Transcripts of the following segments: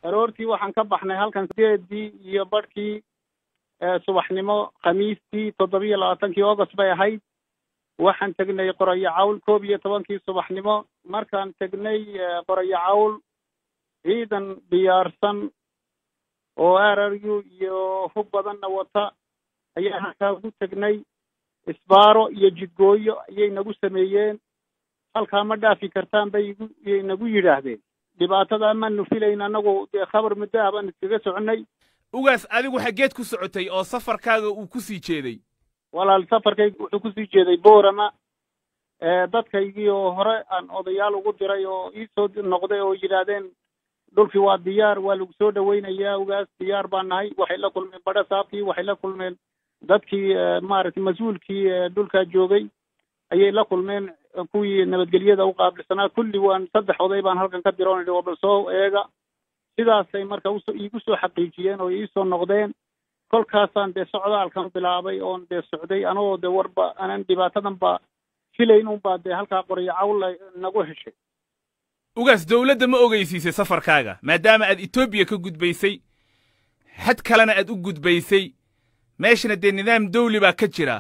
aroortii waxaan ka baxnay halkan sideedii iyo barhkii subaxnimo khamiistii toddobiyo labaatankii august bay ahayd waxaan tegnay qorayo cawl koob iyo tobankii subaxnimo markaan tegnay qorayo cawl ciidan diyaarsan oo r r u iyo hub badanna wata ayaa halkaa ku tegnay isbaaro iyo jidgooyo ayay nagu sameeyeen halkaa ma dhaafi kartaan bay igu yay nagu yidhaahdeen dhibaatada amaanu filayn annagu dee khabar muddo ah baan iskaga soconay ugaas adigu xaggeed ku socotay oo safarkaaga uu ku sii jeeday walaal safarkayga wuxuu kusii jeeday boorama dadkaygii oo hore aan odayaal ugu diray oo iisoo noqday oo yidhaahdeen dhulkii waa diyaar waa lagu soo dhaweynayaa ugaas diyaar baan nahay waxay la kulmeen badha saabkii waxay la kulmeen dadkii maaragtay mas-uulkii dhulkaa joogay ayay la kulmeen kuwii nabadgelyada u qaabilsanaa kulli waan saddex oday baan halkan ka diroon waa bal soo eega sidaasay marka uso iigu soo xaqiijiyeen oo iisoo noqdeen kolkaasaan dee socdaalkan bilaabay oon dee socday anagoo dee warba anan dhibaatadan ba filayn unbaa dee halkaa qoryo cawla nagu heshay ugaas dawladda ma ogeysiisay safarkaaga maadaama aad etoobiya ka gudbaysay xad kalena aad u gudbaysay meeshana dee nidaam dawli baa ka jira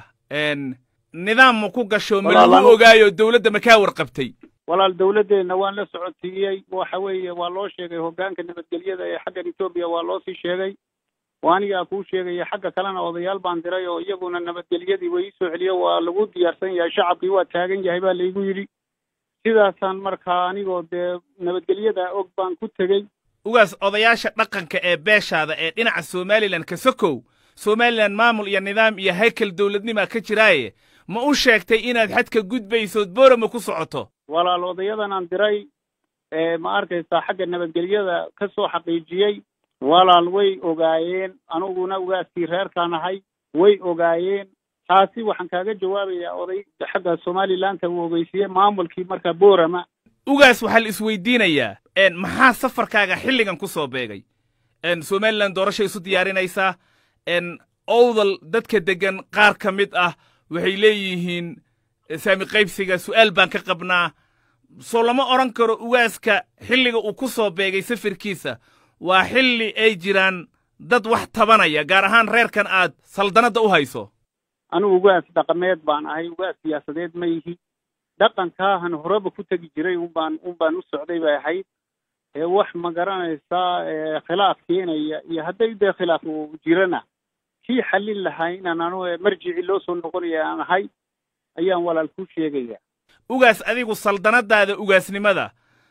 nidaam ma ku gasho ma lagu ogaayo dawladda ma kaa warqabtay walaal dawladdeenna waan la socotiiyey waxa weeye waa loo sheegay hoggaanka nabadgelyada ee xaggan etoobiya waa loo sii sheegay waa anigaa kuu sheegaya xagga kalena odayaal baan diray oo iyaguna nabadgelyadii way iisoo celiyo waa lagu diyaarsan yahay shacabkii waa taagan yahay baa laygu yidhi sidaasaan markaa anigoo dee nabadgelyada og baan ku tegey ugaas odayaasha dhaqanka ee beeshaada ee dhinaca somalilan ka sokow somalilan maamul iyo nidaam iyo haykel dawladnimaa ka jiraaye ma u sheegtay inaad xadka gudbaysood boorama ku socoto walaal odayadan aan diray ma arkaysaa xagga nabadgelyada ka soo xaqiijiyey walaal way ogaayeen aniguna ugaaskii reerkaan ahay way ogaayeen taasi waxaan kaaga jawaabayaa oday xagga somalilandta uu ogeysiiyey maamulkii markaa boorama ugaas waxaa la isweydiinayaa maxaa safarkaaga xilligan ku soo beegay somalilan doorashay isu diyaarinaysaa owdal dadka deggan qaar ka mid ah waxay leeyihiin saami qaybsiga su'aal baan ka qabnaa soo lama odhan karo ugaaska xilliga uu ku soo beegay safirkiisa waa xilli ay jiraan dad wax tabanaya gaar ahaan reerkan aad saldanadda u hayso anigu ugaas dhaqameed baan ahay ugaas siyaasadeed ma yihi dhaqankaahan horeba ku tegi jiray unbaan unbaan u socday bay ahayd wax ma garanaysaa khilaaf keenaya iyo hadday dee khilaaf uu jirana kii xallin lahaa inaan anu marjici loo soo noqonaya aan ahay ayaan walaal ku sheegaya ugaas adigu saldanadaada ugaasnimada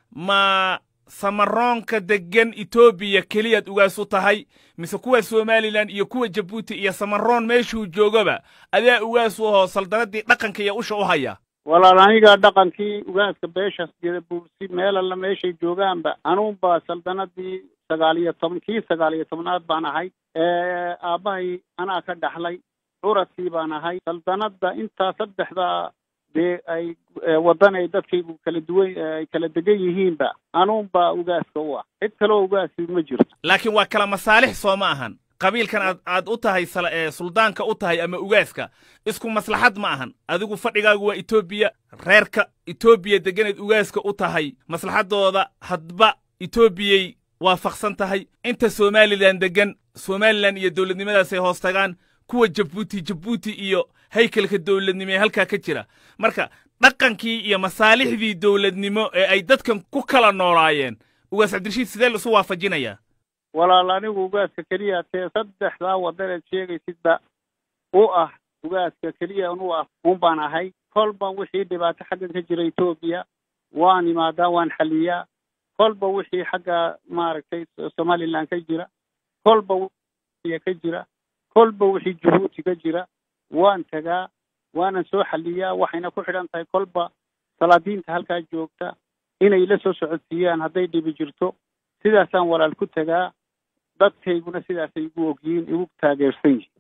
ma samaroonka deggan etoobiya keliyaad ugaas u tahay mise kuwa somalilan iyo kuwa jabuuti iyo samaroon meeshuu joogaba adaa ugaas u ahoo saldanadii dhaqanka iyo usha u haya walaal aniga dhaqankii ugaaska beeshaas gedabuursi meel alla meeshay joogaanba anuunba saldanadii sagaal iyo toban kii sagaal iyo tobnaad baan ahay aabbahay anaa ka dhaxlay curadkii baan ahay saldanadda intaa saddexdaa dee ay waddan ay dadkaygu kala duwan ay kala degan yihiinba anuunba ugaaska u ah cid kaloo ugaasi ma jirto laakiin waa kala masaalix soo ma ahan qabiilkan aad aad u tahay suldaanka u tahay ama ugaaska isku maslaxad ma ahan adigu fadhigaagu waa etoobiya reerka etoobiya degganayd ugaaska u tahay maslaxaddooda hadba etoobiyay waafaqsan tahay inta somalilan deggan somalilan iyo dowladnimadaasay hoos tagaan kuwa jabuuti jabuuti iyo haykalka dowladnimo ee halkaa ka jira marka dhaqankii iyo masaalixdii dowladnimo ee ay dadkan ku kala noolaayeen ugaas cabdirashiid sidee la isu waafajinayaa walaal anigu ugaaska keliya tee saddexdaa waddaneed sheegaysidba u ah ugaaska keliya u ah un baan ahay kolba wixii dhibaato xaggan ka jira etoobiya waan imaadaa waan xaliyaa kolba wixii xagga maaragtay somaliland ka jira kolba wixii ka jira kolba wixii jabuuti ka jira waan tagaa waanan soo xaliyaa waxayna ku xidhan tahay kolba salaadiinta halkaa joogta inay la soo socodsiiyaan hadday dhibi jirto sidaasaan walaal ku tagaa dadkayguna sidaasay igu ogyihiin igu taageersan yihin